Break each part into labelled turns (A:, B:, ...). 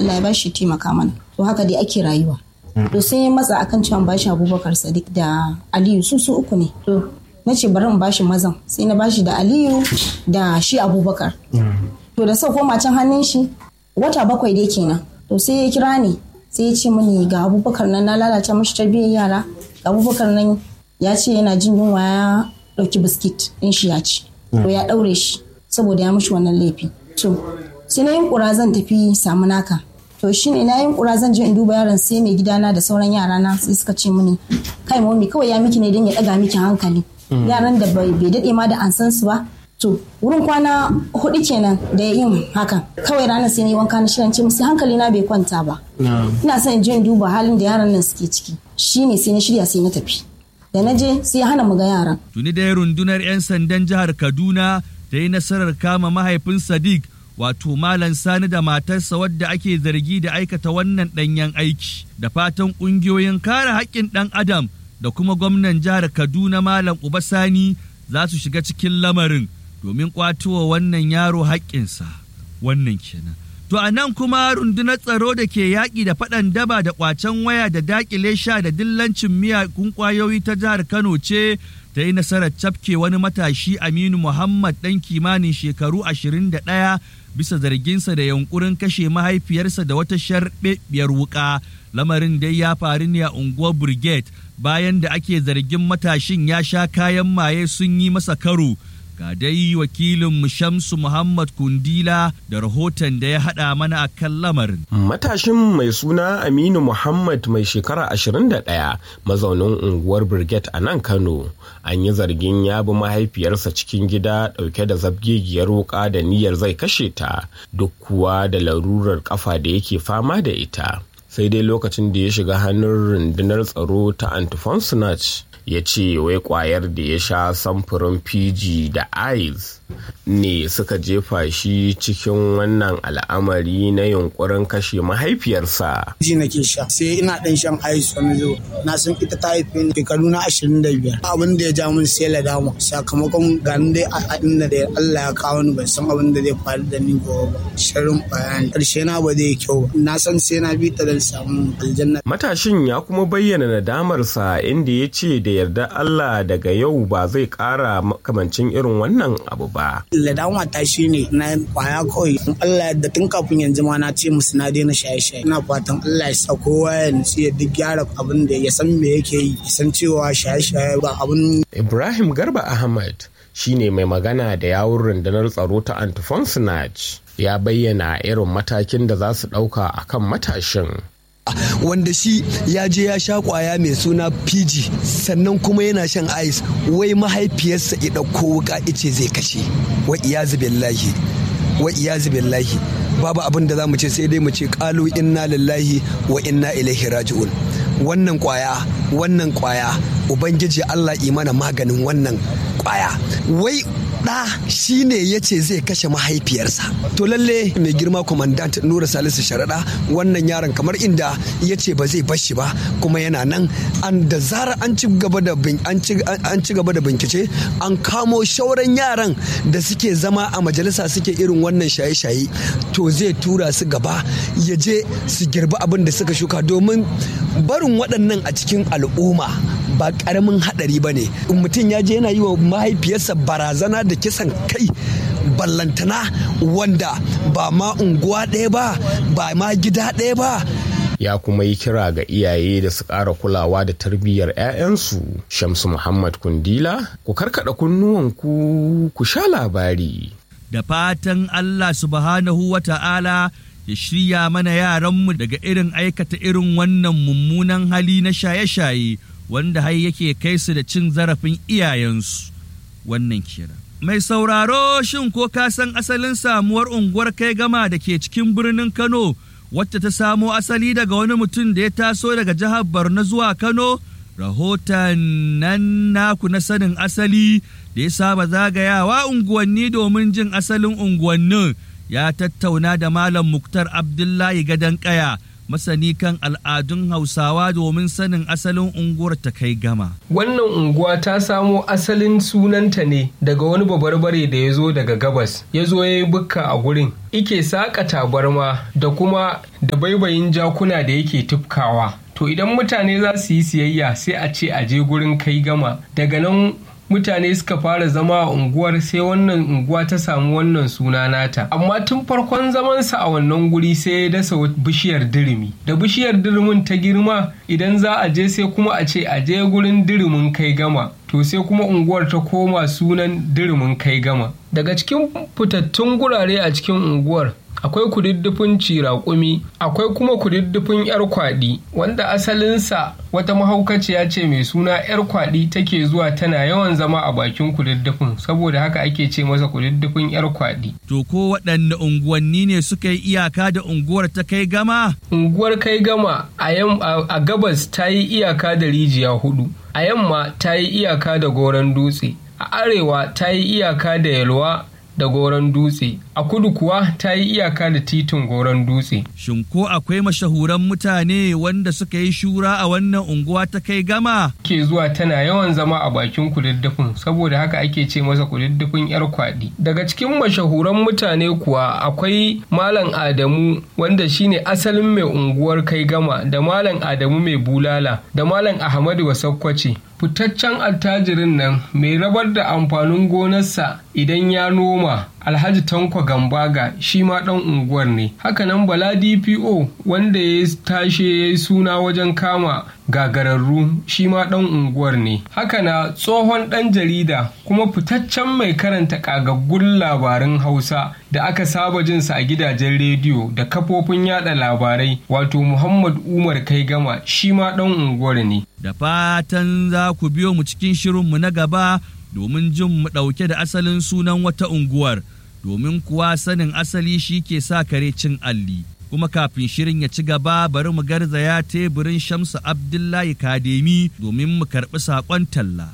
A: Allah ya bashi taimaka mana to haka dai ake rayuwa to sai ya matsa akan cewa bashi Abubakar Sadiq da Aliyu su su uku ne to na ce bari in bashi mazan sai na bashi da Aliyu da shi Abubakar to da sau koma can hannun shi wata bakwai dai kenan to sai ya kira ni sai ya ce mini ga Abubakar nan na lalata mashi tarbiyyar yara ga Abubakar nan ya ce yana jin yunwa ya ɗauki biskit ɗin shi ya ci to ya ɗaure shi saboda ya mishi wannan laifi to sai na yin ƙura zan tafi samu naka to shine na yin ƙura zan je in duba yaron sai mai gidana da sauran yara na sai suka ce mini kai mami kawai ya miki ne don ya ɗaga miki hankali yaran da bai daɗe ma da an san su ba to wurin kwana hudu kenan da yin hakan kawai ranar sai ni wanka na shirin ce musu hankali na bai kwanta ba ina son in je in duba halin da yaran nan suke ciki shine sai na shirya sai na tafi da na je sai ya hana mu ga yaran.
B: Tuni dai rundunar 'yan sandan jihar Kaduna ta yi nasarar kama mahaifin Sadiq wato Malam Sani da matarsa wadda ake zargi da aikata wannan ɗanyen aiki da fatan ƙungiyoyin kare haƙƙin ɗan adam da kuma gwamnan jihar Kaduna Malam Uba Sani za su shiga cikin lamarin domin ƙwatowa wannan yaro haƙƙinsa wannan kenan. To a nan kuma rundunar tsaro da ke yaƙi da faɗan daba da ƙwacen waya da daƙile sha da dillancin miyagun ƙwayoyi ta jihar Kano ce ta yi nasarar cafke wani matashi Aminu Muhammad ɗan kimanin shekaru 21 bisa zarginsa da yunkurin kashe mahaifiyarsa da wata sharɓeɓɓiyar wuƙa. Lamarin dai ya faru ne a unguwar Brigade bayan da ake zargin matashin ya sha kayan maye sun yi masa karo. ga dai wakilin Shamsu Muhammad Kundila da rahoton da ya haɗa mana a kan lamarin.
C: Matashin mai suna Aminu Muhammad mai shekara 21 mazaunin unguwar Brigade a nan Kano an yi zargin ya bi mahaifiyarsa cikin gida ɗauke da zabgegiyar wuka da niyyar zai kashe ta duk kuwa da larurar kafa da yake fama da ita. Sai dai lokacin da ya shiga hannun rundunar tsaro ta Antiphon ya ce wai kwayar da ya sha samfurin fiji da ice ne suka jefa shi cikin wannan al'amari na yunkurin kashe mahaifiyarsa.
D: Ji nake sha sai ina dan shan ice wani zo na san ita ta haife ni shekaru na ashirin da biyar abin da ya ja min sai ladama sakamakon ganin dai a inda da Allah ya kawo ni ban san abin da zai faru da ni gobe ba shirin bayani karshe na ba zai kyau na san sai na bi ta don samu aljanna.
C: Matashin ya kuma bayyana nadamarsa inda ya ce da yarda Allah daga yau ba zai ƙara makamancin irin wannan abu ba.
D: Ladama ta shi ne na kwaya kawai in Allah yadda tun kafin yanzu ma na ce musu na daina shaye-shaye. Ina fatan Allah ya sa kowa ya nutsu ya duk gyara abin da ya san me yake yi ya san cewa shaye-shaye ba abin.
C: Ibrahim Garba Ahmad shine mai magana da yawun rundunar tsaro ta Antifon Snatch ya bayyana irin matakin da za su ɗauka akan matashin.
E: wanda shi ya je ya sha kwaya mai suna fiji sannan kuma yana shan ice wai mahaifiyarsa ya ɗauko wuka ice zai kashe wa iyazu billahi wa iyazu billahi babu abin da za mu ce sai dai mu ce kalu inna lillahi wa inna ilaihi raji'un wannan kwaya wannan kwaya ubangiji Allah imana maganin wannan kwaya wai ɗa shi ne ya ce zai kashe mahaifiyarsa to lalle mai girma kwamandant nura salisu sharaɗa wannan yaron kamar inda ya ce ba zai bashi ba kuma yana nan an da zara an ci gaba da an ci gaba da bincike an kamo shauran yaran da suke zama a majalisa suke irin wannan shaye-shaye to zai tura su gaba ya je su girbi abin da suka shuka domin barin waɗannan a cikin al'umma ba ƙaramin haɗari ba ne mutum ya je yana yi wa mahaifiyarsa barazana da kisan kai ballantana wanda ba ma unguwa ɗaya ba ba ma gida ɗaya ba
C: ya kuma yi kira ga iyaye da su ƙara kulawa da tarbiyyar 'ya'yansu shamsu muhammad kundila ku karkada kunnuwanku ku sha labari
B: da fatan allah subhanahu wa ta'ala ya shirya mana yaranmu daga irin aikata irin wannan mummunan hali na shaye-shaye wanda har yake kai su da cin zarafin iyayensu wannan kira. Mai sauraro shin ko ka san asalin samuwar unguwar kai gama da ke cikin birnin Kano wacce ta samo asali daga wani mutum da ya taso daga jihar Borno zuwa Kano? Rahoton nan naku na sanin asali da ya saba zagayawa unguwanni domin jin asalin unguwannin ya tattauna da Malam Muktar Abdullahi Gadon Kaya masani kan al'adun Hausawa domin sanin asalin unguwar ta kai gama.
F: Wannan unguwa ta samo asalin sunanta ne daga wani babarbare da ya zo daga gabas, ya zo ya yi bukka a gurin. Ike saƙa tabarma da kuma da baibayin jakuna da yake tufkawa. To idan mutane za su yi siyayya sai a ce a je gurin kai gama. Daga nan mutane suka fara zama a unguwar sai wannan unguwa ta samu wannan suna nata amma tun farkon zamansa a wannan guri sai ya dasa bishiyar dirimi da bishiyar dirimin ta girma idan za a je sai kuma a ce a je gurin dirimin kai gama to sai kuma unguwar ta koma sunan dirimin kai gama daga cikin fitattun gurare a cikin unguwar akwai kududdufin ciraƙumi akwai kuma kududdufin yar kwaɗi wanda asalinsa wata mahaukaciya ce mai suna yar kwaɗi take zuwa tana yawan zama a bakin kududdufin saboda haka ake ce masa kududdufin yar kwaɗi
B: To ko waɗanne unguwanni ne suka yi iyaka da unguwar ta kai gama?
F: unguwar kai gama a yam- a a gabas ta yi iyaka da rijiya hudu a yamma ta yi iyaka da goron dutse a arewa ta yi iyaka da yalwa da goron dutse a kudu kuwa ta yi iyaka da titin goron dutse
B: Shin ko akwai mashahuran mutane wanda suka yi shura a wannan unguwa ta kai gama?
F: ke zuwa tana yawan zama a bakin kududdufin saboda haka ake ce masa kududdufin yar kwaɗi daga cikin mashahuran mutane kuwa akwai malam adamu wanda shine asalin mai unguwar kai gama da malam adamu mai bulala da malam ahmadu wasakkwace fitaccen attajirin nan mai rabar da amfanin gonarsa idan ya noma alhaji tanko gambaga shi ma dan unguwar ne hakanan bala dpo wanda ya tashe ya yi suna wajen kama gagararru shi ma dan unguwar ne hakana tsohon dan jarida kuma fitaccen mai karanta kagaggun labaran hausa da aka saba jinsa a gidajen rediyo da kafofin yada labarai wato muhammad umar kai gama shi ma dan unguwar ne
B: Da fatan za ku biyo mu cikin shirinmu na gaba domin jin mu ɗauke da asalin sunan wata unguwar, domin kuwa sanin asali shi ke sa kare cin alli. Kuma kafin shirin ya ci gaba bari mu garzaya teburin Shamsu Abdullahi Kademi domin mu karɓi saƙon talla.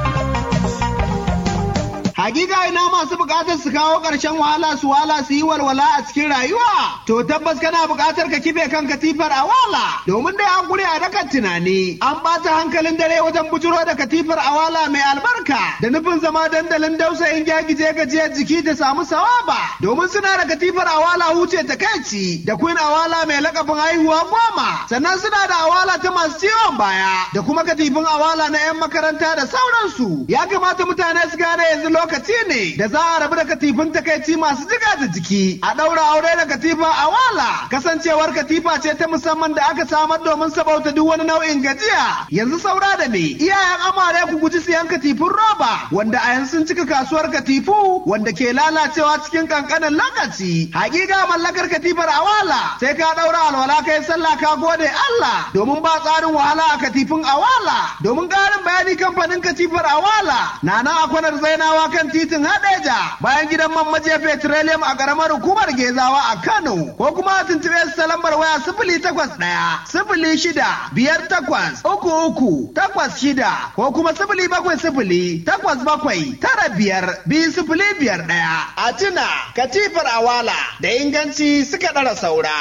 G: Hakika ina masu bukatar su kawo ƙarshen wahala su wala su yi walwala a cikin rayuwa. To tabbas kana bukatar ka kife kan katifar a wala. Domin dai an guri a dakan tunani. An ɓata hankalin dare wajen bujuro da katifar a wala mai albarka. Da nufin zama dandalin dausayin gyagije gajiyar jiki ta samu sawaba. Domin suna da katifar a wala huce ta kaici. Da queen a wala mai lakabin haihuwa goma. Sannan suna da awala ta masu ciwon baya. Da kuma katifin awala na 'yan makaranta da sauransu. Ya kamata mutane su gane yanzu lokaci ne da za a rabu da katifin takaici masu jiga da jiki a ɗaura aure da katifa a wala kasancewar katifa ce ta musamman da aka samar domin sabauta duk wani nau'in gajiya yanzu saura da me iyayen amare ku guji siyan katifin roba wanda a yanzu sun cika kasuwar katifu wanda ke lalacewa cikin kankanin lokaci hakika mallakar katifar a wala sai ka ɗaura alwala kai sallah ka gode Allah domin ba tsarin wahala a katifin a wala domin ƙarin bayani kamfanin katifar a wala na nan a kwanar zainawa kan titin Hadeja bayan gidan man majiya petroleum a karamar hukumar Gezawa a Kano ko kuma a tuntuɓe su ta lambar waya sifili takwas ɗaya sifili shida biyar takwas uku uku takwas shida ko kuma sifili bakwai sifili takwas bakwai tara biyar biyu sifili biyar ɗaya. A tuna katifar awala da inganci suka ɗara saura.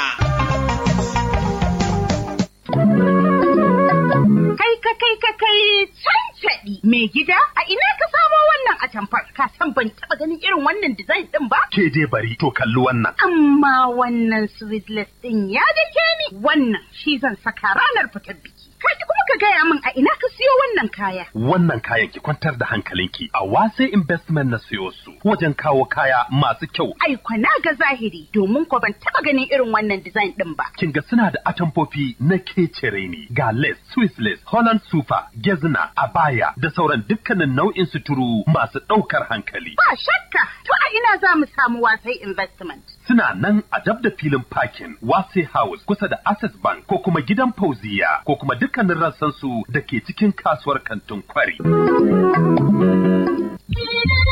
H: Kai ka kai ka kai cancaɗi mai gida a ina ka samo wannan atamfar ka san ban taɓa ganin irin wannan design ɗin ba?
I: ke dai bari to kalli wannan.
H: Amma wannan sweetless ɗin ya dake ni wannan shi zan saka ranar fitar biki. Kaji kuma ka gaya min a ina ka siyo wannan kaya.
I: Wannan kayan ki kwantar da hankalinki a wase investment na siyo su wajen kawo kaya masu kyau.
H: Ai kwana ga zahiri domin ko ban taɓa ganin irin wannan design ɗin ba.
I: Kin ga suna da atamfofi na kecere ne ga lace, Swiss lace, Holland super, gezna, abaya da sauran dukkanin nau'in suturu masu ɗaukar hankali.
H: Ba shakka to a ina za mu samu wasai investment.
I: Suna nan a dab da filin parking Wase House kusa da Access Bank ko kuma gidan Fauziya ko kuma dukkanin rassansu da ke cikin kasuwar kantin kwari.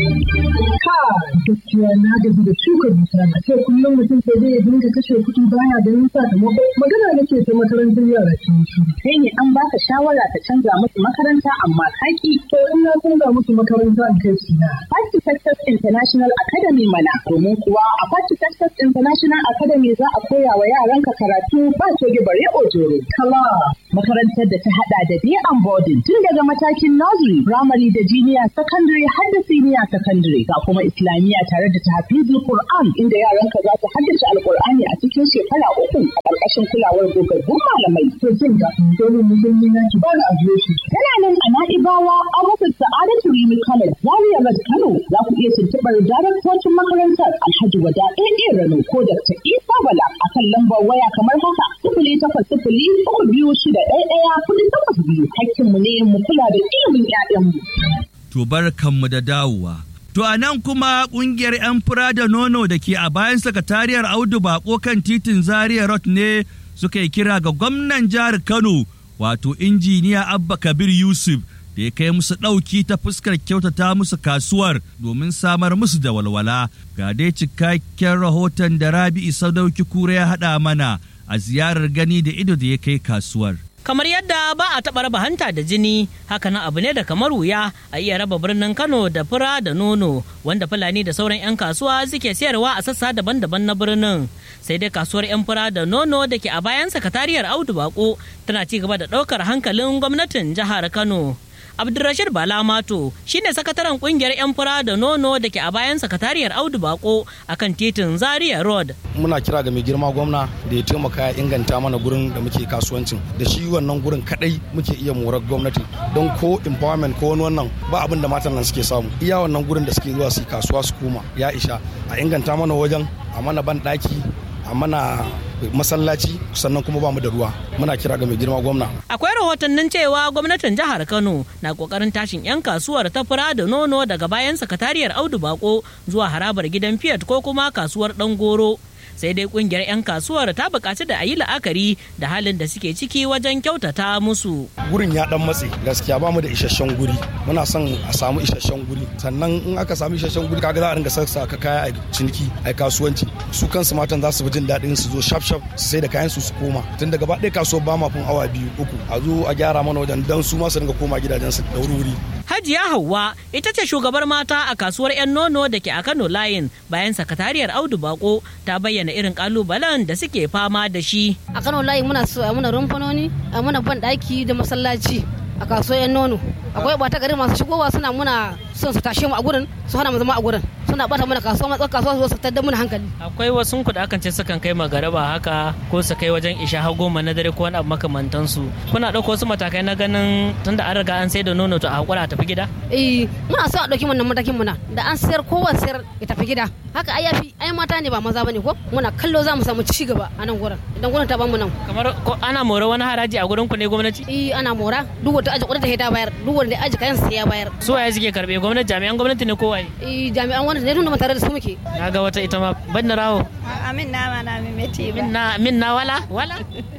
J: gaskiya na gaji da shuka dusa a ce kullum mutum sai dai ya dinga kashe kuɗi baya ganin sakamako magana nake ta makarantar yara ke shi
K: kai ne an baka shawara ka canza musu makaranta amma kaki
J: to in na canza musu makaranta in kai su na
K: Party Success International Academy mana domin kuwa a Party Success International Academy za a koya wa yaranka karatu ba coge bare ojoro kala makarantar da ta hada da day and boarding tun daga matakin nursery primary da junior secondary har da senior secondary ga kuma islamiyya tare da tahfizul Qur'an inda yaranka za su haddace alqur'ani a cikin shekara uku a ƙarƙashin kulawar gogaggun malamai
J: to jin ga domin musulmi na ki bani adireshi
K: tana nan a na'ibawa a rasa sa'adatu rimi college zaria road kano za ku iya tuntuɓar daraktocin makarantar alhaji wada ɗaya rano ko dr isa bala a kan lambar waya kamar haka sifili takwas sifili uku biyu shida ɗaya ɗaya kuɗi takwas biyu hakkinmu ne mu kula da ilimin 'ya'yanmu.
B: To barkanmu da dawowa. To a nan kuma ƙungiyar 'yan fura da nono da ke a bayan sakatariyar Audu Bako kan titin Zaria Road ne suka yi kira ga gwamnan jihar Kano wato injiniya Abba Kabir Yusuf da ya kai musu ɗauki ta fuskar kyautata musu kasuwar domin samar musu da walwala. Ga dai cikakken rahoton da Rabi'u Sadauki Kura ya haɗa mana a ziyarar gani da ido da ya kai kasuwar.
L: kamar yadda ba a taɓa raba hanta da jini hakanan abu ne da kamar wuya a iya raba birnin kano da fura da nono wanda fulani da sauran 'yan kasuwa suke sayarwa a sassa daban-daban na birnin sai dai kasuwar 'yan fura da nono da ke a bayan sakatariyar audu bako tana ci gaba da ɗaukar hankalin gwamnatin jihar kano Abdulrashid Bala Mato shine sakataren kungiyar 'yan fura da nono da ke a bayan sakatariyar Audu Bako akan titin Zaria Road.
M: Muna kira ga mai girma gwamna da ya taimaka ya inganta mana gurin da muke kasuwancin da shi wannan gurin kadai muke iya morar gwamnati don ko empowerment ko wani wannan ba abin da matan nan suke samu iya wannan gurin da suke zuwa su kasuwa su koma ya isha a inganta mana wajen a mana ban daki a mana masallaci sannan kuma ba mu da ruwa muna kira ga mai girma gwamna
L: akwai rahotannin cewa gwamnatin jihar kano na kokarin tashin yan kasuwar ta fura da nono daga bayan sakatariyar audu bako zuwa harabar gidan fiat ko kuma kasuwar dan goro sai dai kungiyar 'yan kasuwar ta bukaci da a yi la'akari da halin da suke ciki wajen kyautata musu.
M: Gurin ya dan matse gaskiya ba mu da isasshen guri muna son a samu isasshen guri sannan in aka samu isasshen guri kaga za a ringa sassa ka kaya a ciniki a kasuwanci su kansu matan za su fi jin daɗin su zo shaf shaf su sai da kayan su su koma tun daga ba ɗaya kasuwar ba ma fin awa biyu uku a zo a gyara mana wajen dan su ma su ringa koma gidajen su da wuri.
L: Hajiya Hauwa ita ce shugabar mata a kasuwar 'yan nono da ke a Kano Layin bayan sakatariyar Audu Bako ta bayyana irin kalubalen da suke fama da shi.
N: A Kano Layin muna so a muna rumfanoni, a muna ban daki da masallaci a kasuwar 'yan nono. Akwai bata gari masu shigowa suna muna son su tashe mu a gurin su hana mu zama a gurin. Suna bata mana kasuwa matsar kasuwa su tattar muna hankali.
L: Akwai wasu ku da akan ce sukan kai magaraba haka ko su kai wajen isha har goma na dare ko wani abu makamantansu. Kuna ɗauko wasu matakai na ganin tunda an riga an sai da nono to a hakura a tafi gida?
N: Eh muna so a ɗauki wannan matakin muna da an sayar kowa sayar ya tafi gida. Haka ai yafi ai mata ne ba maza bane ko muna kallo za mu samu ci gaba a nan gurin idan gurin ta bamu nan.
L: Kamar ana mora wani haraji a gurin ku ne gwamnati?
N: Eh ana mora duk wata aji kudin ta bayar duk wanda aji kayan sai ya bayar.
L: Su waye suke karbe gwamnati jami'an gwamnati ne ko waye?
N: Eh jami'an gwamnati ne tunda tare da su muke.
L: Na ga wata ita ma ban na rawo.
O: Amin na ma na mimeti ba.
L: Min na wala wala.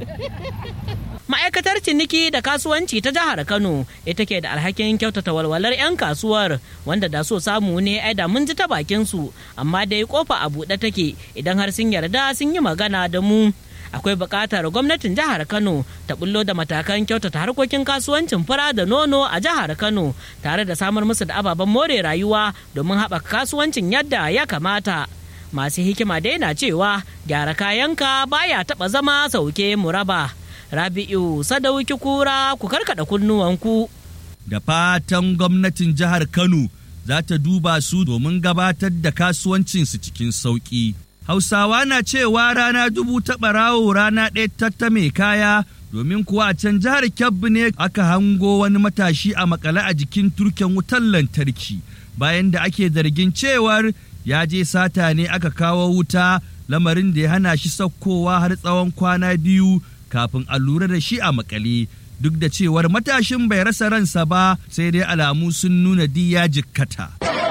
L: ma'aikatar ciniki da kasuwanci ta jihar kano ita ke da alhakin kyautata walwalar 'yan kasuwar wanda da so samu ne ai da mun ji ta bakin su amma dai kofa a buɗe take idan har sun yarda sun yi magana da mu akwai buƙatar gwamnatin jihar kano ta bullo da matakan kyautata harkokin kasuwancin fura da nono a jihar kano tare da samar musu da ababen more rayuwa domin haɓaka kasuwancin yadda ya kamata masu hikima dai na cewa gyara kayanka baya taɓa zama sauke muraba. Rabi'u Sadauki Kura ku karkada kunnuwanku.
B: Da fatan gwamnatin jihar Kano za ta duba su domin gabatar da kasuwancinsu cikin sauƙi. Hausawa na cewa rana dubu ta ɓarawo rana ɗaya tatta mai kaya domin kuwa a can jihar Kebbi ne aka hango wani matashi a makale a jikin turken wutar lantarki bayan da ake zargin cewar ya je sata ne aka kawo wuta lamarin da ya hana shi saukowa har tsawon kwana biyu kafin a lura da shi a makale duk da cewar matashin bai rasa ransa ba sai dai alamu sun nuna diya jikkata.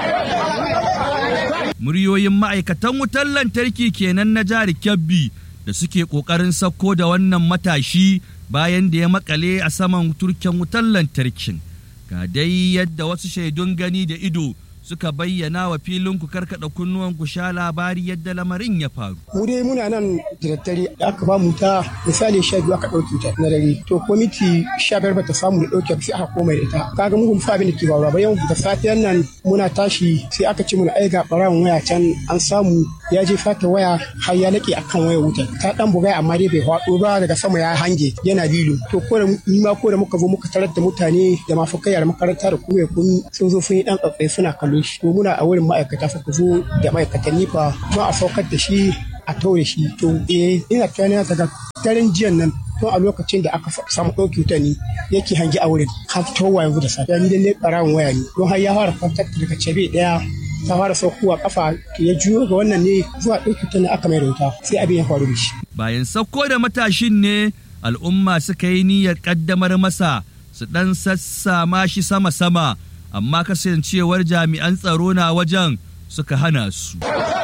B: Muryoyin ma'aikatan wutar lantarki kenan na jihar Kebbi da suke ƙoƙarin sauko da wannan matashi bayan da ya makale a saman turken wutar lantarkin. Ga dai yadda wasu shaidun gani da ido suka bayyana wa filin ku karkada kunnuwan ku sha labari yadda lamarin ya faru.
P: Mu dai muna nan da daddare da aka ba mu ta misali sha biyu aka ɗauke ta na dare to kwamiti sha biyar bata samu da ɗauke sai aka koma da ita kaga mu fa abin da ke faruwa ba yau da safiyan nan muna tashi sai aka ce muna aiga ɓarawon waya can an samu ya je fata waya har ya laƙe akan waya wutar ta ɗan bugai amma dai bai faɗo ba daga sama ya hange yana lilo to ko da ni ma ko da muka zo muka tarar da mutane da mafakai da makaranta da kuma kun sun zo sun yi ɗan tsatsai suna kallo shi to muna a wurin ma'aikata suka zo da ma'aikatan nifa don a saukar da shi a taure shi to eh ina tunanin daga daren jiyan nan to a lokacin da aka samu ɗauki wuta ne yake hangi a wurin har towa yanzu da safiya ni dai ɓarawon waya ne don har ya fara kwantar daga cebe ɗaya ta fara saukowa kafa ya juyo ga wannan ne zuwa ɗauki wuta ne aka mai wuta sai abin ya faru da shi.
B: Bayan sauko da matashin ne al'umma suka yi niyyar ƙaddamar masa su ɗan sassama shi sama-sama amma kasancewar jami'an tsaro na wajen suka hana su.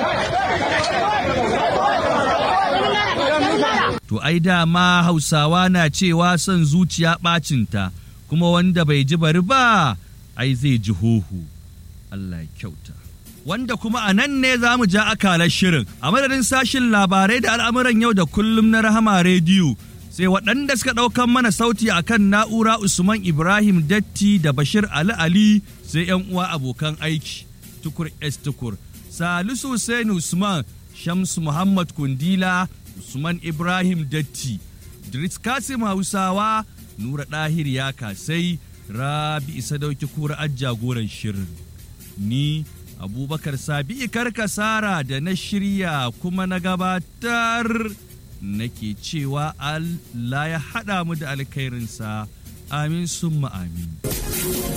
B: To ai dama hausawa na cewa son zuciya ɓacinta kuma wanda bai ji bari ba ai zai ji hohu. Allah kyauta. Wanda kuma a nan ne za mu ja akalar shirin a madadin sashin labarai da al'amuran yau da kullum na rahama rediyo sai waɗanda suka ɗaukan mana sauti a kan na'ura Usman Ibrahim Datti da Bashir Ali Ali sai ‘yan uwa abokan aiki tukur S tukur. Salisu Hussein Usman Shamsu Muhammad Kundila Usman Ibrahim Datti Dritz Kasim Hausawa Nura Ɗahir ya kasai Rabi Isa dauki kura jagoran shirin. Ni Abubakar Sabi Karkasara da na shirya kuma na gabatar nake cewa Allah ya haɗa mu da alkhairinsa amin summa amin.